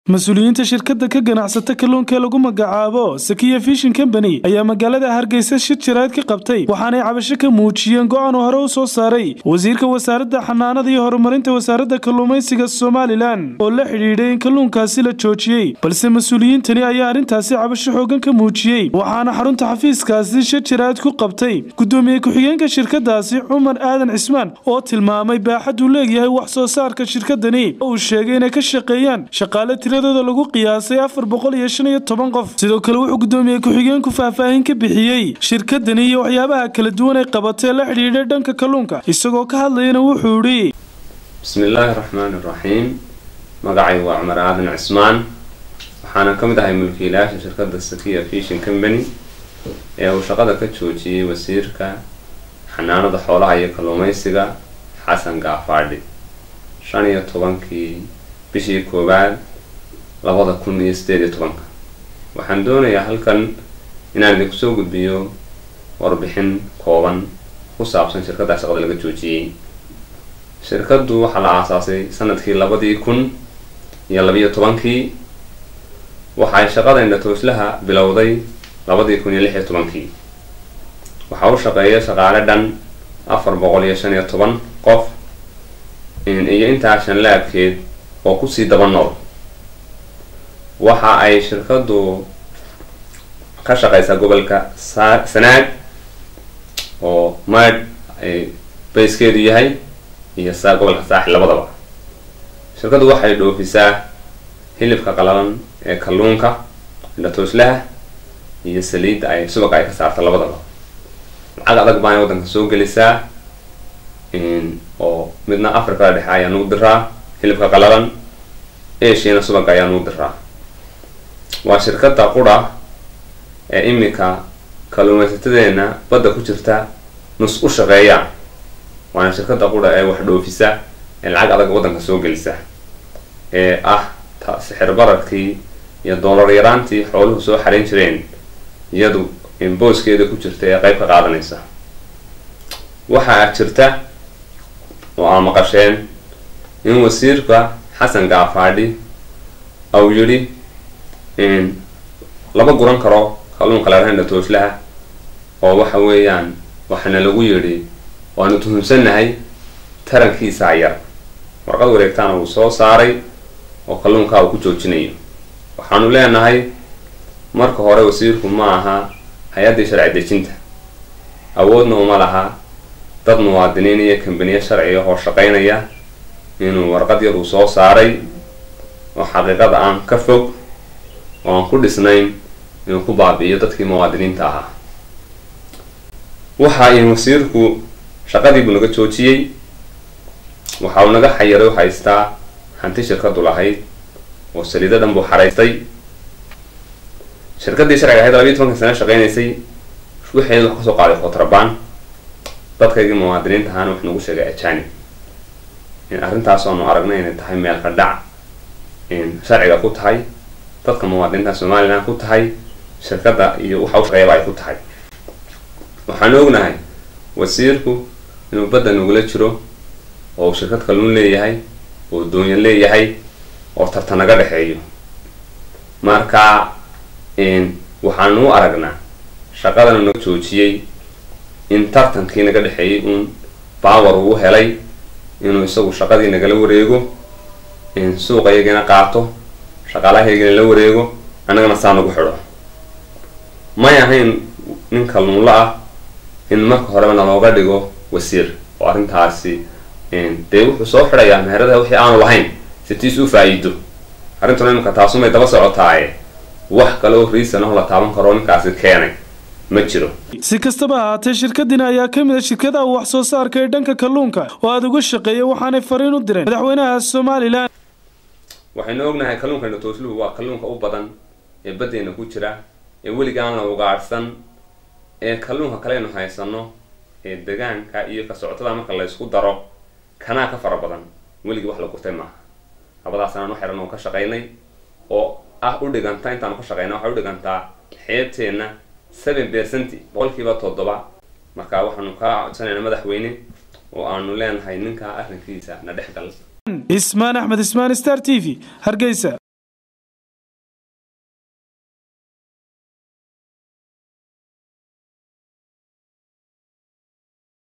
mas-uuliyiinta shirkadda ka ganacsata kalluunka ee lagu magacaabo sakiya fishin company ayaa magaalada hargeysa shir jaraad ka qabtay waxaanay cabasho ka muujiyeen go-aan uu hore u soo saaray wasiirka wasaaradda xanaanada iyo horumarinta wasaaradda kalluumaysiga somalilan oo la xidhiidhay in kalluunkaasi la joojiyey balse mas-uuliyiintani ayaa arrintaasi cabasho xoogan ka muujiyey waxaana xarunta xafiiskaasi shir jaraad ku qabtay gudoomiye ku-xigeenka shirkadaasi cumar aadan cismaan oo tilmaamay baaxad uu leegyahay wax soo saarka shirkadani uu sheegay inay ka shaqeeyaan shaqaale tiradooda lagu qiyaasay afar boqol iyo shan iyo toban qof sidoo kale wuxuu gudoomiye ku-xigeenku faahfaahin ka bixiyey shirkadani iyo waxyaabaha kala duwan ay qabatee la xidhiidhay dhanka kalluunka isagoo ka hadlayana wuxuu idhi bismillaahi raxmaani raxiim magacay waa cumar aadan cismaan waxaana ka mid ahay mulkiilayaasha shirkadda sakiya fishin company ee uu shaqada ka joojiyey wasiirka xanaanada xoolaha iyo kalluumaysiga xasan gaafaadhi shan iyo tobankii bishii koowaad labada kun iyo sideed iyo tobanka waxaan doonayaa halkan inaan idinku soo gudbiyo warbixin kooban ku saabsan shirkadda shaqada laga joojiyey shirkaddu waxaa la aasaasay sanadkii labadii kun iyo labiyo tobankii waxay shaqada indhatooslaha bilowday labadii kun iyo lix iyo tobankii waxaa u shaqeeya shaqaale dhan afar boqol iyo shan iyo toban qof iyo intaa shan laabkeed oo kusii daba nool waxa ay shirkaddu ka shaqeysaa gobolka sanaag oo maydh ay bayskeedu yahay iyo saa gobolka saaxil labadaba shirkaddu waxay dhoofisaa hilibka qalalan ee kalluunka indhatooslaha iyo saliidda ay subaga ay ka saarta labadaba lacag adag baana waddanka soo gelisaa oo midna africada dhexe ayaa nugu diraa hilibka qalalan asiana subaga ayaa nugu diraa waa shirkadda qura ee imika kalluumaysatadeena badda ku jirta nus u shaqeeyaan waana shirkadda qura ee wax dhoofisa ee lacag adag waddanka soo gelisa ee ah sixir bararkii iyo doolar yaraantii xooluhu soo xarayn jireen iyadu booskeeda ku jirta ee qeyb ka qaadanaysa waxaa jirta oo aa maqasheen in wasiirka xasan gaafaadhi au yidhi lama guran karo kalluunka larahandha tooslaha oo waxa weeyaan waxaana lagu yidhi waanu tuhunsannahay tarankiisaa yar warqad wareegtaana uu soo saaray oo kalluunkaa uu ku joojinayo waxaanu leenahay marka hore wasiirku ma aha hay-addii sharci dejinta awoodna uma laha dad muwaadiniin iyo kambaniye sharciga oo shaqeynaya inuu warqad yar uu soo saaray oo xaqiiqada aan ka fog oo aan ku dhisnayn inuu ku baabi'iyo dadkii muwaadiniinta ahaa waxa in wasiirku shaqadii buu naga joojiyey waxa uu naga xayiray u haystaa hanti shirkadu lahayd oo saliido dhan buu xaraystay shirkaddii sharciga ahayd labiiyi tobanka sano shaqeynaysay waxeedu wax kasoo qaaday kontrabaan dadkaygii muwaadiniinta ahaana wax nagu sheegay ajanib in arrintaas oonu aragnay inay tahay meel ka dhac in sharciga ku tahay dadka muwaadiniinta somalilan ku tahay shirkadda iyo waxa u shaqeeyaba ay ku tahay waxaanu ognahay wasiirku inuu badda nagula jiro oo uu shirkad kalluun leeyahay oo doonyo leeyahay oo tarta naga dhexeeyo marka waxaanu u aragnaa shaqadana naga joojiyey in tartankii naga dhexeeyey uun baawar uu helay inuu isagu shaqadii nagala wareego suuqayagiina qaato shaqaalahaygina la wareego annagana saa nagu xidho may ahayn nin kalluunla ah in marka horeba nalooga dhigo wasiir oo arrintaasi dee wuxuu soo xidhayaa meheradaha wixii aanu lahayn si tiis u faa-iido arrintuna imika taasumay daba socotaaye wax kale oo riisan oo la taaban karo ninkaasi keenay ma jiro si kastaba ahaatee shirkadina ayaa ka mid a shirkadaha wax soo saarka ee dhanka kalluunka oo aada uga shaqeeya waxaanay fariin u direen madaxweynaha somalilan waxaynu ognahay kalluunka indhatoosluhu waa kalluunka u badan ee baddeena ku jira ee weligaan la ugaadhsan ee kalluunka kaleynu haysano ee degaanka iyo ka socotada marka laysku daro kanaa ka fara badan weligii wax la gurtay maaha labadaas anaan u xihan oo ka shaqaynay oo ah u dhiganta intaanu ka shaqayna waxay u dhigantaa xeebteenna seven percent boqolkiiba toddoba marka waxaanu kaa codsanaynaa madaxweyne oo aanu leenahay ninkaa arrinkiisa na dhex gal ismaan axmed ismaan star t v hargeysa